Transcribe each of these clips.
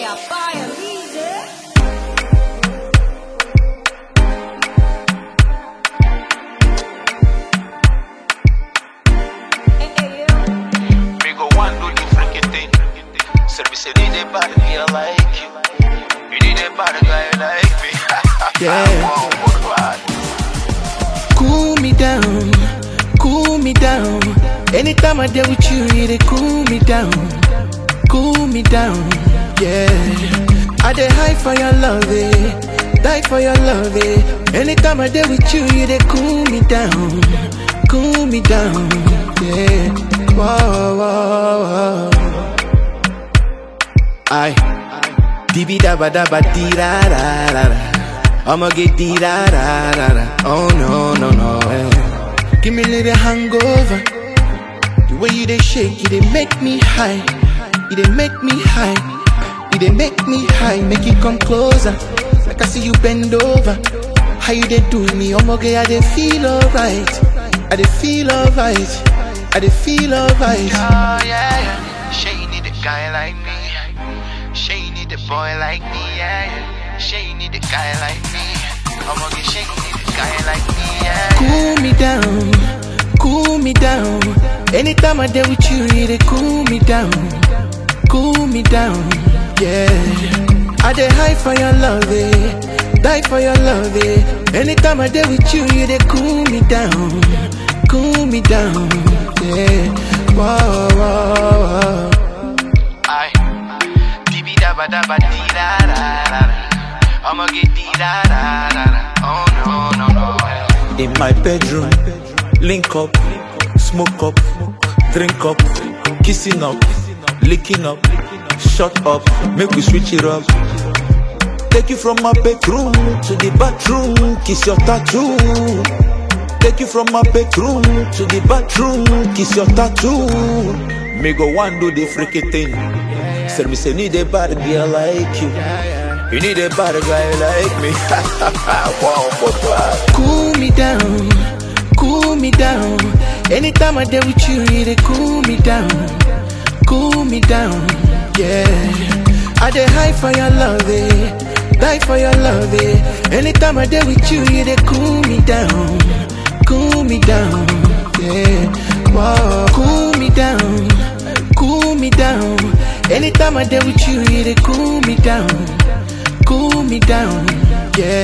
Apaia, líder. Me go one do the freaky thing. Service you need a bad girl like you. You need a bad guy like me. Yeah. Wow, wow, wow. Cool me down, cool me down. Anytime I deal with you, you dey cool me down, cool me down. Yeah, I dey high for your love, eh? Die for your love, eh? Anytime I deal with you, you dey cool me down, cool me down. Yeah, whoa, whoa, whoa. I Dibi daba daba di da da da da. I'ma get di da da da da. Oh no no no. eh. Give me a little hangover. The way you dey shake, you dey make me high. You dey make me high. You dey make me high. Make you come closer. Like I see you bend over. How you dey do me? I'ma get I dey feel alright. I dey feel alright. I dey feel alright. Oh yeah, yeah. She need a guy like me. She need a boy like me. Yeah, yeah. She need a guy like me. I'ma get she need a guy like me. Yeah. cool me down, cool me down. Anytime I deal with you, you dey cool me down, cool me down. Yeah, I dey high for your love, eh? Die for your love, eh? Anytime I deal with you, you dey cool me down, cool me down. Yeah, whoa, whoa, whoa. Aye. Dibi daba daba di da da da da. I'ma get di da da da da. Oh no no no. In my bedroom, link up, smoke up, drink up, kissing up, licking up, shut up, make we switch it up. Take you from my bedroom to the bathroom, kiss your tattoo. Take you from my bedroom to the bathroom, kiss your tattoo. Me go one do the freaky thing. Say me say need a bad girl like you. You need a bad guy like me. wow, wow, wow. cool me down, cool me down. Anytime I deal with you, you dey cool me down, cool me down. Yeah, I dey high for your love, eh? Die for your love, eh? Anytime I deal with you, you dey cool me down, cool me down. Yeah, whoa, cool me down, cool me down. Anytime I deal with you, you dey cool me down cool me down, yeah.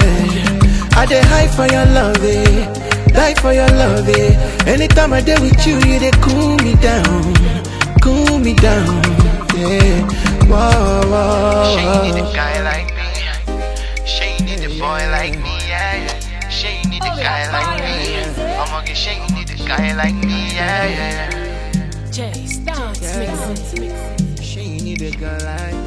I dey high for your love, eh? Die for your love, eh? Anytime I dey with you, you dey cool me down, cool me down, yeah. Whoa, whoa, She need whoa. a guy like me. She need a boy like me. Yeah, yeah. She need a guy like me. I'ma get she need a guy like me. Yeah, yeah, yeah. Jay Stance mixing. She need a girl like